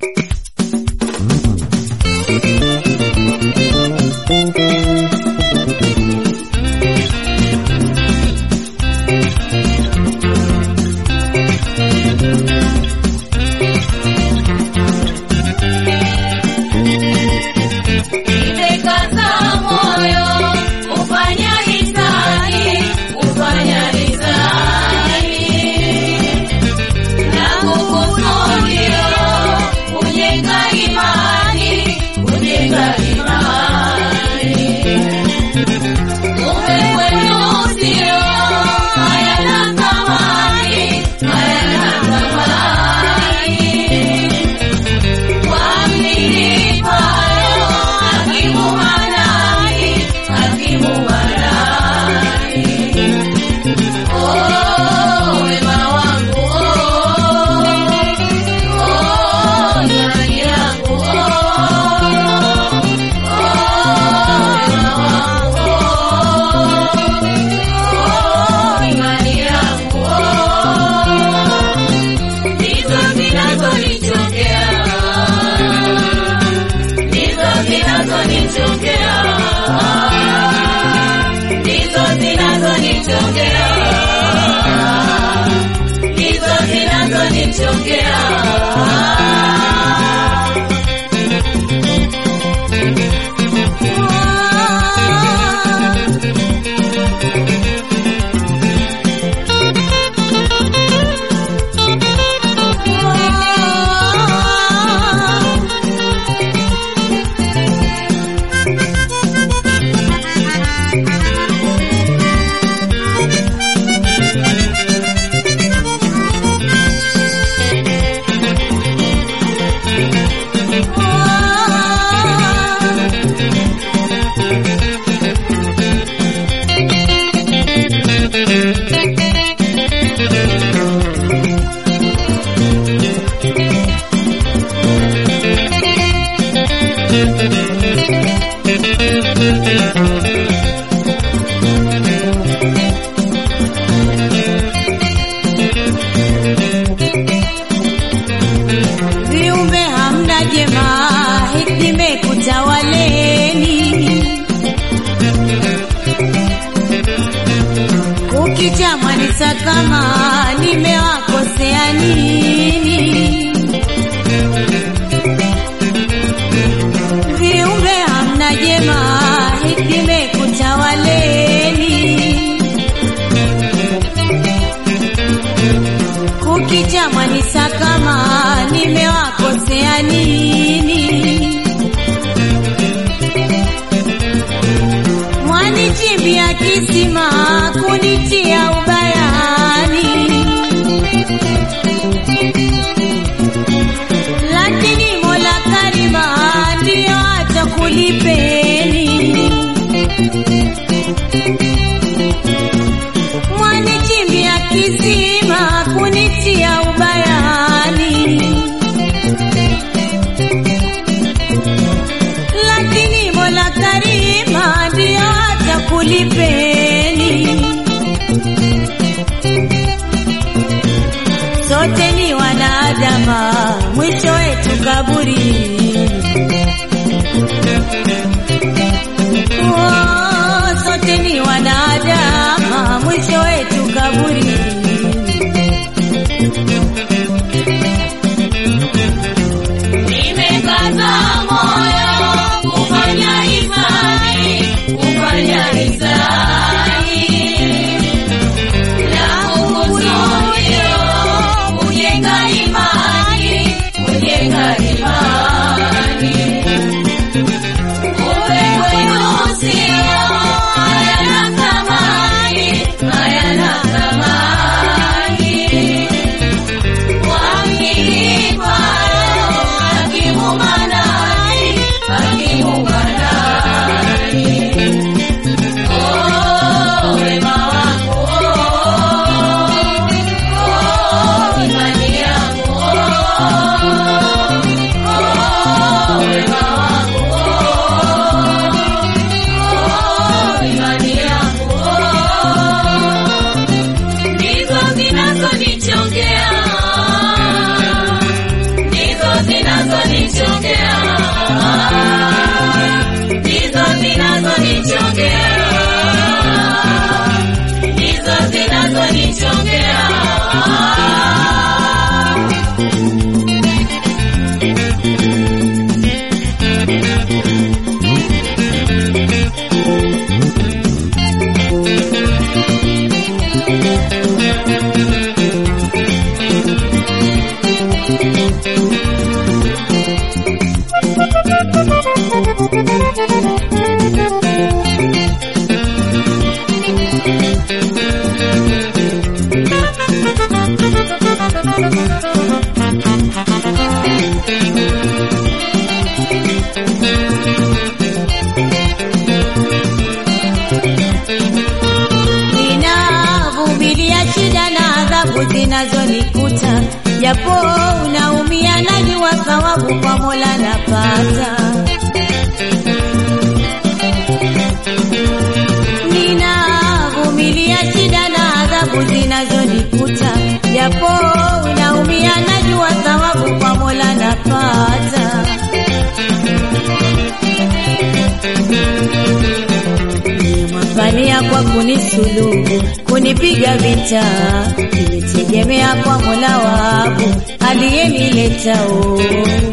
Nimekaza moyo kufanya hisani, kufanya hisani na kukusudia kujenga imani, kujenga imani. Kumbe kwenu sio hayana thamani, hayana thamani. Ndizo zinazonichokea ndizo zinazonichokea, ndizo zinazonichokea, ndizo zinazonichokea. viumbe hamna jema, hikime kutawaleni. Ukicha mwanisa kama nimewakosea nini? Viumbe hamna jema, hikime kutawaleni. kukicha mwanisa kama nimewakosea nini? Mwanichimbia kisima kunitia ubayani, lakini Mola Karima ndiyo atakulipeni. mwanichimbia kisima kunitia ubayani, lakini Mola Karima ndiyo atakulipeni. Sote ni wanadama, mwisho wetu kaburi. Oh, sote ni wanadama, mwisho wetu kaburi. Nimekaza moyo kufanya hisani, kufanya hisani na kukusudia kujenga imani, kujenga imani. Kumbe kwenu sio zinazonichongea, ndizo zinazonichongea, ndizo zinazonichongea. Ninavumilia shida na adhabu zinazonikuta, japo unaumia, najua thawabu kwa Mola napata. Ninavumilia shida na adhabu zinazonikuta, japo unaumia, najua thawabu kwa Mola napata. Nimefania kwa kunisulubu, kunipiga vita, nilitegemea kwa Mola wangu aliyenileta o.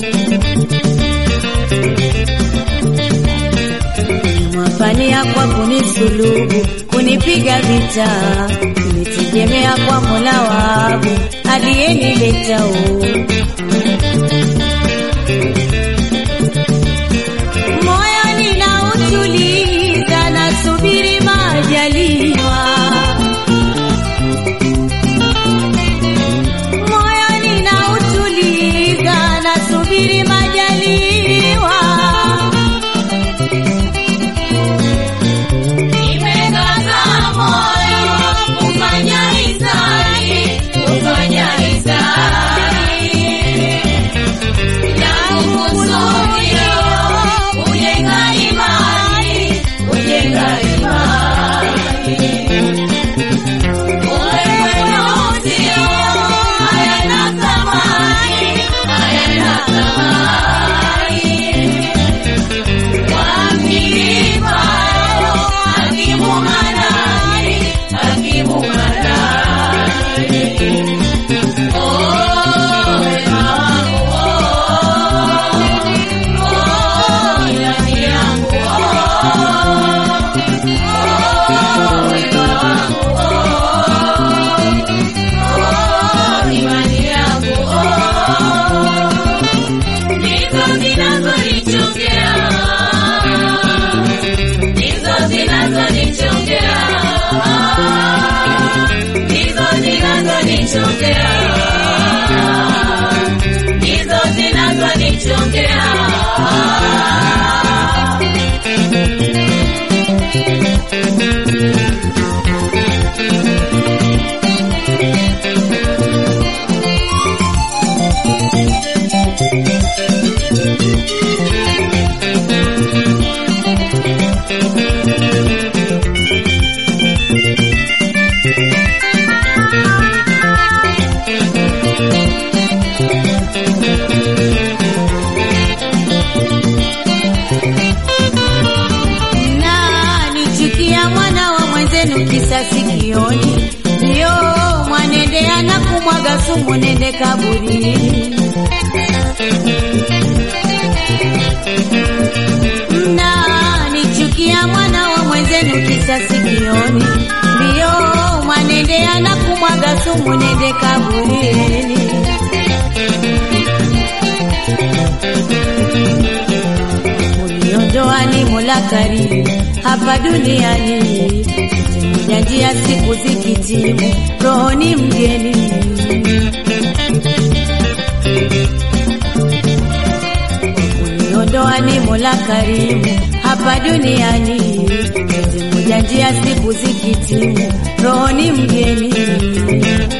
Nimefania kwa kunisulubu, kunipiga vita, nilitegemea kwa Mola wangu aliyenileta o. Moyo ninautuliza, nasubiri majaliwa. Moyo ninautuliza, nasubiri majaliwa. Nimekaza moyo kufanya hisani, kufanya hisani na kukusudia kujenga imani, kujenga imani. Wewe ndio hayana thamani, hayana thamani. Wamilipa hakimu manani, hakimu manani. Oh, wema wangu, oh, oh, imani yangu, oh, oh, wema wangu, oh, oh, imani yangu, oh, ndizo zinazonichongea, ndizo zinazonichongea, ndizo zinazonichongea, ndizo zinazonichongea. Na nichukia mwana wa mwenzenu kisa sikioni, ndio mwanendea na kumwaga sumu, nende kaburini. Na nichukia mwana wa mwenzenu kisa sikioni, ndio mwanendea na kumwaga sumu, nende kaburini. Uniondoa ni Mola karimu hapa duniani, moja njia siku zikitimu, roho ni mgeni. Uniondoa ni Mola karimu hapa duniani, moja njia siku zikitimu, roho ni mgeni.